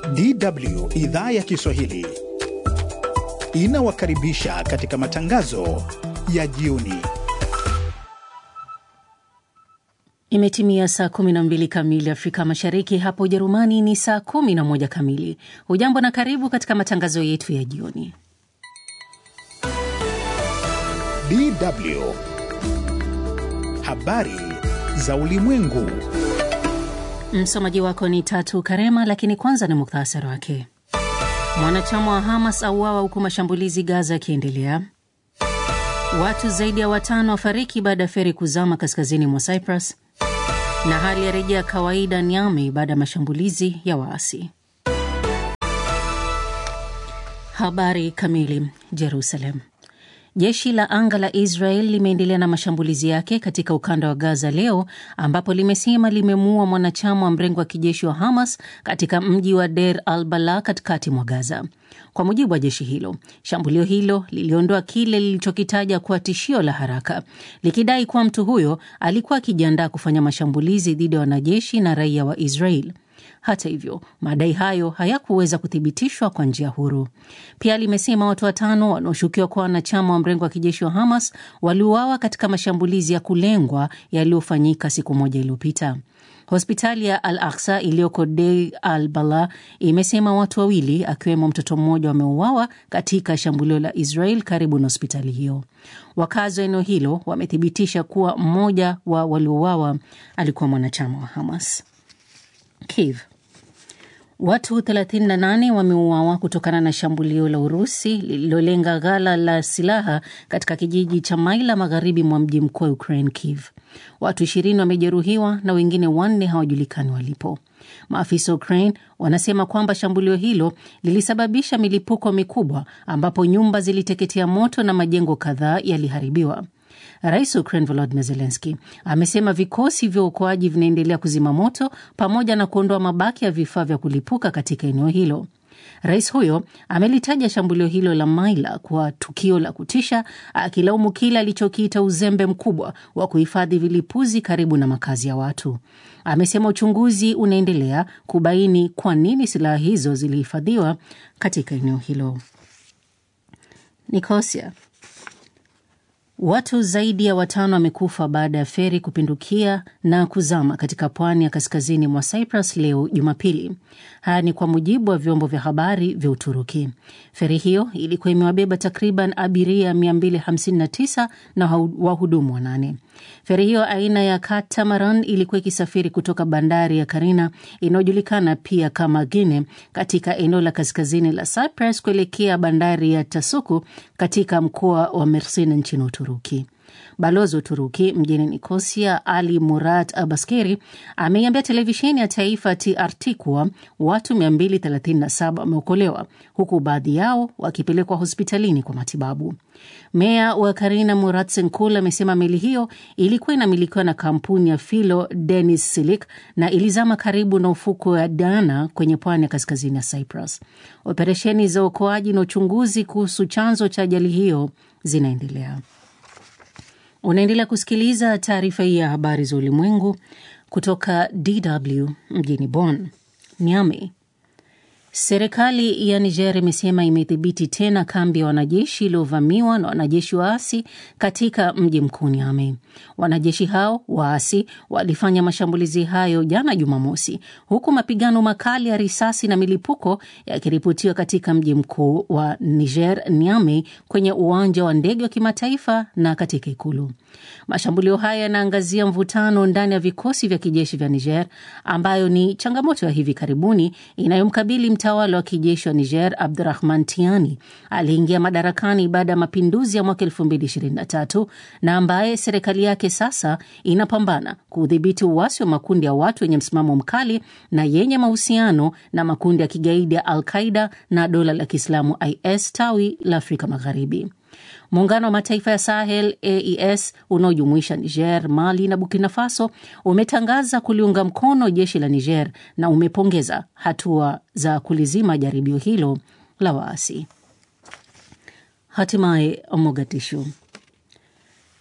DW idhaa ya Kiswahili inawakaribisha katika matangazo ya jioni. Imetimia saa 12 kamili Afrika Mashariki, hapa Ujerumani ni saa 11 kamili. Hujambo na karibu katika matangazo yetu ya jioni. DW habari za ulimwengu. Msomaji wako ni Tatu Karema, lakini kwanza ni muktasari wake. Mwanachama wa Hamas auawa huku mashambulizi Gaza yakiendelea. Watu zaidi ya watano wafariki baada ya feri kuzama kaskazini mwa Cyprus, na hali ya rejea kawaida Niamey baada ya mashambulizi ya waasi. Habari kamili. Jerusalem. Jeshi la anga la Israel limeendelea na mashambulizi yake katika ukanda wa Gaza leo ambapo limesema limemuua mwanachama wa mrengo wa kijeshi wa Hamas katika mji wa Der al Bala katikati mwa Gaza. Kwa mujibu wa jeshi hilo, shambulio hilo liliondoa kile lilichokitaja kuwa tishio la haraka, likidai kuwa mtu huyo alikuwa akijiandaa kufanya mashambulizi dhidi ya wanajeshi na raia wa Israel. Hata hivyo madai hayo hayakuweza kuthibitishwa kwa njia huru. Pia limesema watu watano wanaoshukiwa kuwa wanachama wa mrengo wa kijeshi wa Hamas waliuawa katika mashambulizi ya kulengwa yaliyofanyika siku moja iliyopita. Hospitali ya Al Aksa iliyoko Deir al Bala imesema watu wawili akiwemo mtoto mmoja wameuawa katika shambulio la Israel karibu na hospitali hiyo. Wakazi wa eneo hilo wamethibitisha kuwa mmoja wa waliouawa alikuwa mwanachama wa Hamas. Kiev. Watu 38 wameuawa kutokana na shambulio la Urusi lililolenga ghala la silaha katika kijiji cha Maila magharibi mwa mji mkuu wa Ukraine, Kiev. Watu 20 wamejeruhiwa na wengine wanne hawajulikani walipo. Maafisa wa Ukraine wanasema kwamba shambulio hilo lilisababisha milipuko mikubwa ambapo nyumba ziliteketea moto na majengo kadhaa yaliharibiwa. Rais wa Ukraine Volodymyr Zelensky amesema vikosi vya uokoaji vinaendelea kuzima moto pamoja na kuondoa mabaki ya vifaa vya kulipuka katika eneo hilo. Rais huyo amelitaja shambulio hilo la Maila kuwa tukio la kutisha, akilaumu kile alichokiita uzembe mkubwa wa kuhifadhi vilipuzi karibu na makazi ya watu. Amesema uchunguzi unaendelea kubaini kwa nini silaha hizo zilihifadhiwa katika eneo hilo. Nikosia. Watu zaidi ya watano wamekufa baada ya feri kupindukia na kuzama katika pwani ya kaskazini mwa Cyprus leo Jumapili. Haya ni kwa mujibu wa vyombo vya habari vya Uturuki. Feri hiyo ilikuwa imewabeba takriban abiria 259 na wahudumu wanane. Feri hiyo aina ya Catamaran ilikuwa ikisafiri kutoka bandari ya Karina inayojulikana pia kama Gine katika eneo la kaskazini la Cyprus kuelekea bandari ya Tasuku katika mkoa wa Mersin nchini Uturuki. Balozi wa Uturuki mjini Nikosia, Ali Murat Abaskeri, ameiambia televisheni ya taifa TRT kuwa watu 237 wameokolewa huku baadhi yao wakipelekwa hospitalini kwa matibabu. Meya wa Karina Murat Senkul amesema meli hiyo ilikuwa inamilikiwa na kampuni ya Filo Denis Silik na ilizama karibu na ufuko wa Dana kwenye pwani ya kaskazini ya Cyprus. Operesheni za uokoaji na uchunguzi kuhusu chanzo cha ajali hiyo zinaendelea. Unaendelea kusikiliza taarifa hii ya habari za ulimwengu kutoka DW mjini Bonn. Niamey. Serikali ya Niger imesema imedhibiti tena kambi ya wanajeshi iliyovamiwa na wanajeshi waasi katika mji mkuu Niamey. Wanajeshi hao waasi walifanya mashambulizi hayo jana Jumamosi, huku mapigano makali ya risasi na milipuko yakiripotiwa katika mji mkuu wa Niger, Niamey, kwenye uwanja wa ndege wa kimataifa na katika ikulu. Mashambulio haya yanaangazia mvutano ndani ya vikosi vya kijeshi vya Niger, ambayo ni changamoto ya hivi karibuni inayomkabili mtawala wa kijeshi wa Niger Abdurahman Tiani aliingia madarakani baada ya mapinduzi ya mwaka 2023 na ambaye serikali yake sasa inapambana kudhibiti uasi wa makundi ya watu wenye msimamo mkali na yenye mahusiano na makundi ya kigaidi ya Al Qaida na dola la Kiislamu IS tawi la Afrika Magharibi. Muungano wa Mataifa ya Sahel AES unaojumuisha Niger, Mali na Burkina Faso umetangaza kuliunga mkono jeshi la Niger na umepongeza hatua za kulizima jaribio hilo la waasi. Hatimaye Mogadishu.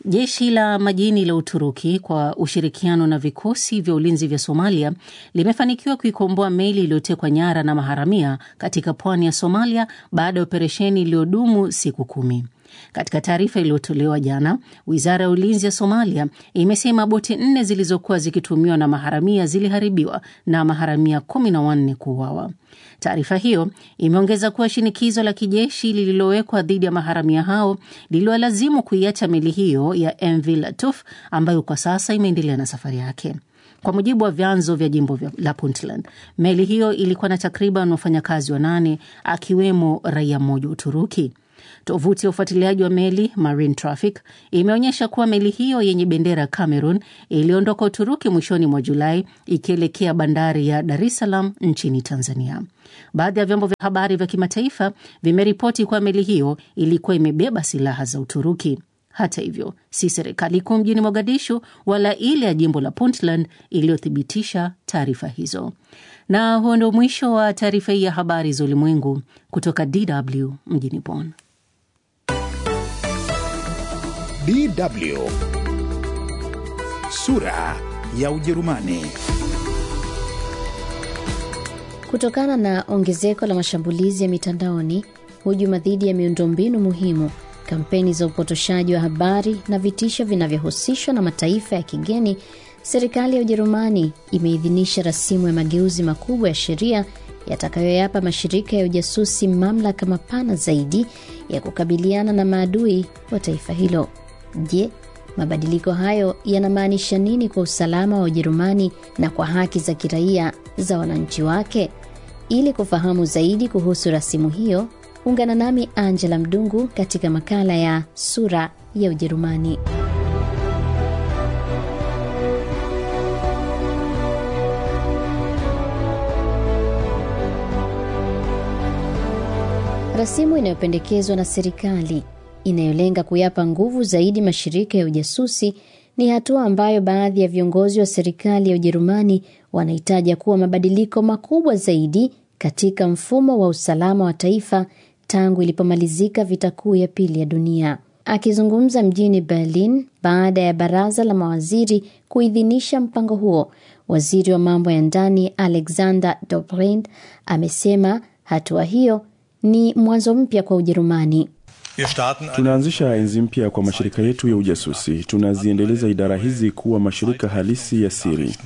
Jeshi la majini la Uturuki kwa ushirikiano na vikosi vya ulinzi vya Somalia limefanikiwa kuikomboa meli iliyotekwa nyara na maharamia katika pwani ya Somalia baada ya operesheni iliyodumu siku kumi. Katika taarifa iliyotolewa jana, wizara ya ulinzi ya Somalia imesema boti nne zilizokuwa zikitumiwa na maharamia ziliharibiwa na maharamia kumi na wanne kuuawa. Taarifa hiyo imeongeza kuwa shinikizo la kijeshi lililowekwa dhidi ya maharamia hao liliwalazimu kuiacha meli hiyo ya MV Latuf ambayo kwa sasa imeendelea na safari yake. Kwa mujibu wa vyanzo vya jimbo la Puntland, meli hiyo ilikuwa na takriban wafanyakazi wanane akiwemo raia mmoja wa Uturuki. Tovuti ya ufuatiliaji wa meli Marine Traffic imeonyesha kuwa meli hiyo yenye bendera ya Cameroon iliondoka Uturuki mwishoni mwa Julai ikielekea bandari ya Dar es Salaam nchini Tanzania. Baadhi ya vyombo vya habari vya kimataifa vimeripoti kuwa meli hiyo ilikuwa imebeba silaha za Uturuki. Hata hivyo, si serikali kuu mjini Mogadishu wala ile ya jimbo la Puntland iliyothibitisha taarifa hizo. Na huo ndio mwisho wa taarifa hii ya habari za ulimwengu kutoka DW mjini Bonn. DW sura ya Ujerumani. Kutokana na ongezeko la mashambulizi ya mitandaoni, hujuma dhidi ya miundombinu muhimu, kampeni za upotoshaji wa habari na vitisho vinavyohusishwa na mataifa ya kigeni, serikali ya Ujerumani imeidhinisha rasimu ya mageuzi makubwa ya sheria yatakayoyapa mashirika ya ujasusi mamlaka mapana zaidi ya kukabiliana na maadui wa taifa hilo. Je, mabadiliko hayo yanamaanisha nini kwa usalama wa Ujerumani na kwa haki za kiraia za wananchi wake? Ili kufahamu zaidi kuhusu rasimu hiyo, ungana nami Angela Mdungu katika makala ya Sura ya Ujerumani. Rasimu inayopendekezwa na serikali inayolenga kuyapa nguvu zaidi mashirika ya ujasusi ni hatua ambayo baadhi ya viongozi wa serikali ya Ujerumani wanahitaja kuwa mabadiliko makubwa zaidi katika mfumo wa usalama wa taifa tangu ilipomalizika vita kuu ya pili ya dunia. Akizungumza mjini Berlin baada ya baraza la mawaziri kuidhinisha mpango huo, waziri wa mambo ya ndani Alexander Dobrindt amesema hatua hiyo ni mwanzo mpya kwa Ujerumani. Tunaanzisha enzi mpya kwa mashirika yetu ya ujasusi. Tunaziendeleza idara hizi kuwa mashirika halisi ya siri.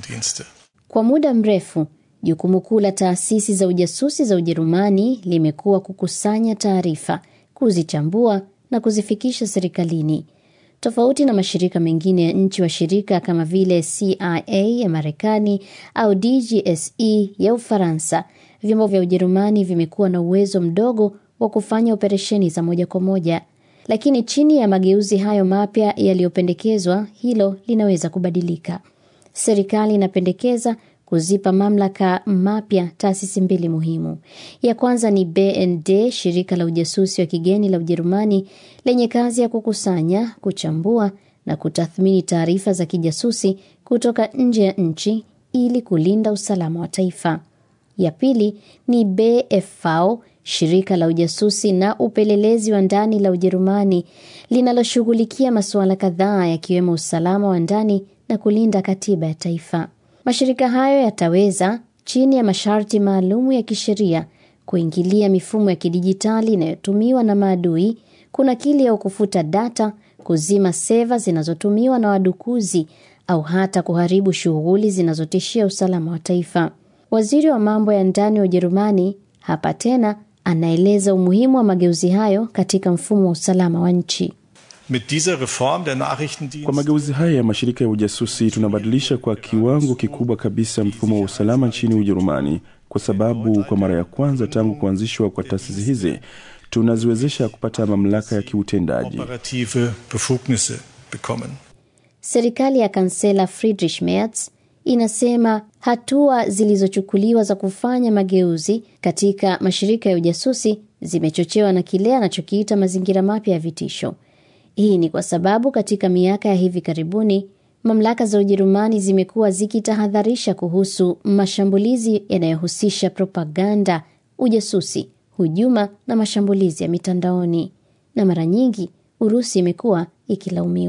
Kwa muda mrefu, jukumu kuu la taasisi za ujasusi za Ujerumani limekuwa kukusanya taarifa, kuzichambua na kuzifikisha serikalini. Tofauti na mashirika mengine ya nchi washirika kama vile CIA ya Marekani au DGSE ya Ufaransa, vyombo vya Ujerumani vimekuwa na uwezo mdogo wa kufanya operesheni za moja kwa moja, lakini chini ya mageuzi hayo mapya yaliyopendekezwa, hilo linaweza kubadilika. Serikali inapendekeza kuzipa mamlaka mapya taasisi mbili muhimu. Ya kwanza ni BND, shirika la ujasusi wa kigeni la Ujerumani lenye kazi ya kukusanya, kuchambua na kutathmini taarifa za kijasusi kutoka nje ya nchi ili kulinda usalama wa taifa. Ya pili ni BFV, shirika la ujasusi na upelelezi wa ndani la Ujerumani linaloshughulikia masuala kadhaa yakiwemo usalama wa ndani na kulinda katiba ya taifa. Mashirika hayo yataweza chini ya masharti maalumu ya kisheria kuingilia mifumo ya kidijitali inayotumiwa na maadui, kunakili au kufuta data, kuzima seva zinazotumiwa na wadukuzi au hata kuharibu shughuli zinazotishia usalama wa taifa. Waziri wa mambo ya ndani wa Ujerumani hapa tena anaeleza umuhimu wa mageuzi hayo katika mfumo wa usalama wa nchi. Kwa mageuzi haya ya mashirika ya ujasusi tunabadilisha kwa kiwango kikubwa kabisa mfumo wa usalama nchini Ujerumani, kwa sababu kwa mara ya kwanza tangu kuanzishwa kwa taasisi hizi tunaziwezesha kupata mamlaka ya kiutendaji. Serikali ya kansela Friedrich Merz inasema hatua zilizochukuliwa za kufanya mageuzi katika mashirika ya ujasusi zimechochewa na kile anachokiita mazingira mapya ya vitisho. Hii ni kwa sababu katika miaka ya hivi karibuni mamlaka za Ujerumani zimekuwa zikitahadharisha kuhusu mashambulizi yanayohusisha propaganda, ujasusi, hujuma na mashambulizi ya mitandaoni, na mara nyingi Urusi imekuwa ikilaumiwa.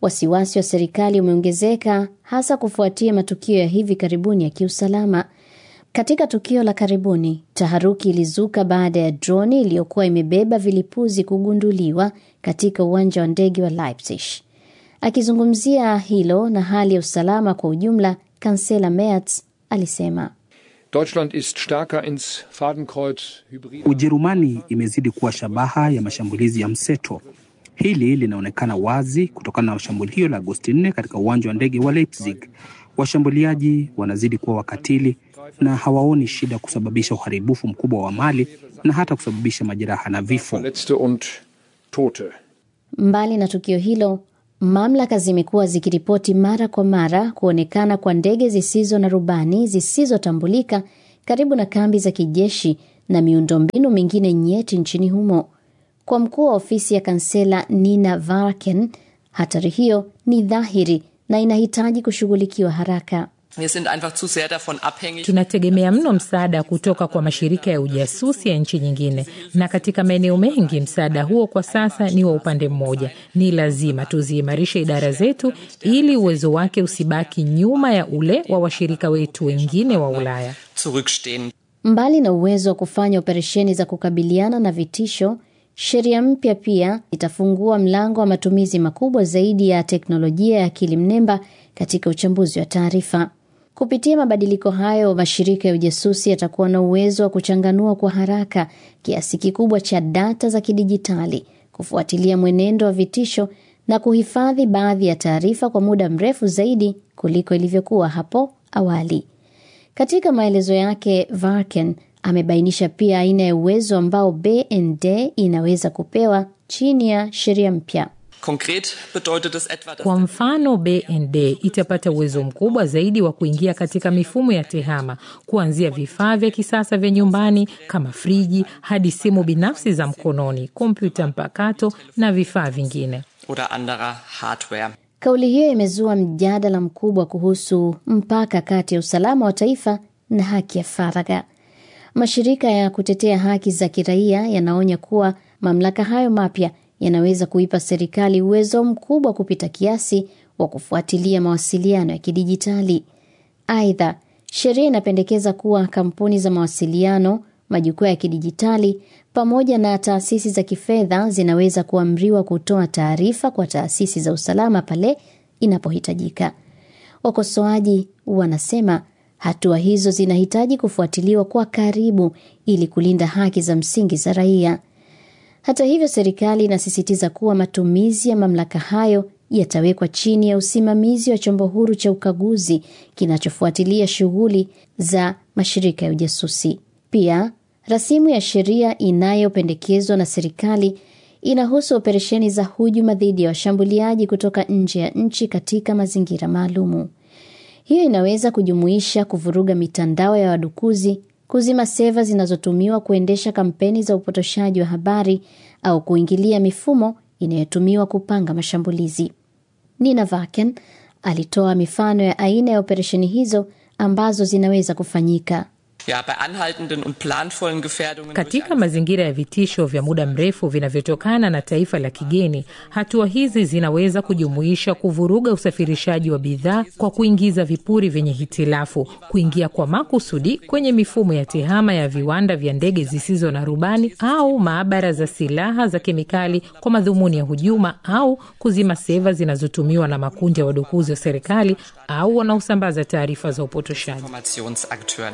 Wasiwasi wa serikali umeongezeka hasa kufuatia matukio ya hivi karibuni ya kiusalama. Katika tukio la karibuni, taharuki ilizuka baada ya droni iliyokuwa imebeba vilipuzi kugunduliwa katika uwanja wa ndege wa Leipzig. Akizungumzia hilo na hali ya usalama kwa ujumla, kansela Merz alisema Deutschland ist stärker ins Fadenkreuz hybrid. Ujerumani imezidi kuwa shabaha ya mashambulizi ya mseto. Hili linaonekana wazi kutokana na shambulio la Agosti 4 katika uwanja wa ndege wa Leipzig. Washambuliaji wanazidi kuwa wakatili na hawaoni shida kusababisha uharibifu mkubwa wa mali na hata kusababisha majeraha na vifo. Verletzte und Tote. Mbali na tukio hilo, mamlaka zimekuwa zikiripoti mara kwa mara kuonekana kwa ndege zisizo na rubani zisizotambulika karibu na kambi za kijeshi na miundombinu mingine nyeti nchini humo. Kwa mkuu wa ofisi ya kansela Nina Varken, hatari hiyo ni dhahiri na inahitaji kushughulikiwa haraka. Wir sind einfach zu sehr davon abhängig. Tunategemea mno msaada kutoka kwa mashirika ya ujasusi ya nchi nyingine, na katika maeneo mengi msaada huo kwa sasa ni wa upande mmoja. Ni lazima tuziimarishe idara zetu ili uwezo wake usibaki nyuma ya ule wa washirika wetu wengine wa Ulaya. Zurückstehen. Mbali na uwezo wa kufanya operesheni za kukabiliana na vitisho, sheria mpya pia itafungua mlango wa matumizi makubwa zaidi ya teknolojia ya akili mnemba katika uchambuzi wa taarifa. Kupitia mabadiliko hayo, mashirika ya ujasusi yatakuwa na uwezo wa kuchanganua kwa haraka kiasi kikubwa cha data za kidijitali, kufuatilia mwenendo wa vitisho na kuhifadhi baadhi ya taarifa kwa muda mrefu zaidi kuliko ilivyokuwa hapo awali. Katika maelezo yake, Varken amebainisha pia aina ya uwezo ambao BND inaweza kupewa chini ya sheria mpya. Konkret bedeutet es etwa, dass Kwa mfano, BND itapata uwezo mkubwa zaidi wa kuingia katika mifumo ya tehama, kuanzia vifaa vya kisasa vya nyumbani kama friji hadi simu binafsi za mkononi, kompyuta mpakato na vifaa vingine. oder anderer Hardware. Kauli hiyo imezua mjadala mkubwa kuhusu mpaka kati ya usalama wa taifa na haki ya faragha. Mashirika ya kutetea haki za kiraia yanaonya kuwa mamlaka hayo mapya yanaweza kuipa serikali uwezo mkubwa kupita kiasi wa kufuatilia mawasiliano ya kidijitali. Aidha, sheria inapendekeza kuwa kampuni za mawasiliano, majukwaa ya kidijitali pamoja na taasisi za kifedha zinaweza kuamriwa kutoa taarifa kwa taasisi za usalama pale inapohitajika. Wakosoaji wanasema hatua hizo zinahitaji kufuatiliwa kwa karibu ili kulinda haki za msingi za raia. Hata hivyo, serikali inasisitiza kuwa matumizi ya mamlaka hayo yatawekwa chini ya usimamizi wa chombo huru cha ukaguzi kinachofuatilia shughuli za mashirika ya ujasusi. Pia, rasimu ya sheria inayopendekezwa na serikali inahusu operesheni za hujuma dhidi ya washambuliaji kutoka nje ya nchi katika mazingira maalumu. Hiyo inaweza kujumuisha kuvuruga mitandao ya wadukuzi, kuzima seva zinazotumiwa kuendesha kampeni za upotoshaji wa habari au kuingilia mifumo inayotumiwa kupanga mashambulizi. Nina Vaken alitoa mifano ya aina ya operesheni hizo ambazo zinaweza kufanyika. Ja, bei anhaltenden und planvollen Gefährdungen Katika mazingira ya vitisho vya muda mrefu vinavyotokana na taifa la kigeni, hatua hizi zinaweza kujumuisha kuvuruga usafirishaji wa bidhaa kwa kuingiza vipuri vyenye hitilafu, kuingia kwa makusudi kwenye mifumo ya tehama ya viwanda vya ndege zisizo na rubani au maabara za silaha za kemikali kwa madhumuni ya hujuma, au kuzima seva zinazotumiwa na makundi ya wadukuzi wa serikali au wanaosambaza taarifa za upotoshaji. Informationsakteuren.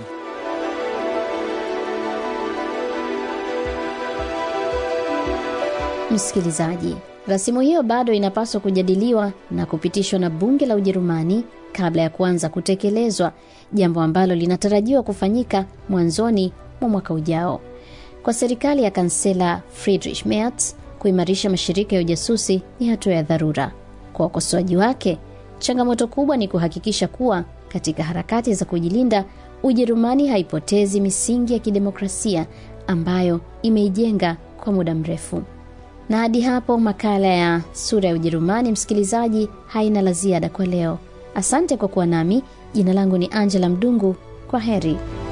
Msikilizaji, rasimu hiyo bado inapaswa kujadiliwa na kupitishwa na bunge la Ujerumani kabla ya kuanza kutekelezwa, jambo ambalo linatarajiwa kufanyika mwanzoni mwa mwaka ujao. Kwa serikali ya kansela Friedrich Merz, kuimarisha mashirika ya ujasusi ni hatua ya dharura. Kwa wakosoaji wake, changamoto kubwa ni kuhakikisha kuwa katika harakati za kujilinda, Ujerumani haipotezi misingi ya kidemokrasia ambayo imeijenga kwa muda mrefu. Na hadi hapo makala ya sura ya Ujerumani, msikilizaji, haina la ziada kwa leo. Asante kwa kuwa nami. Jina langu ni Angela Mdungu. Kwa heri.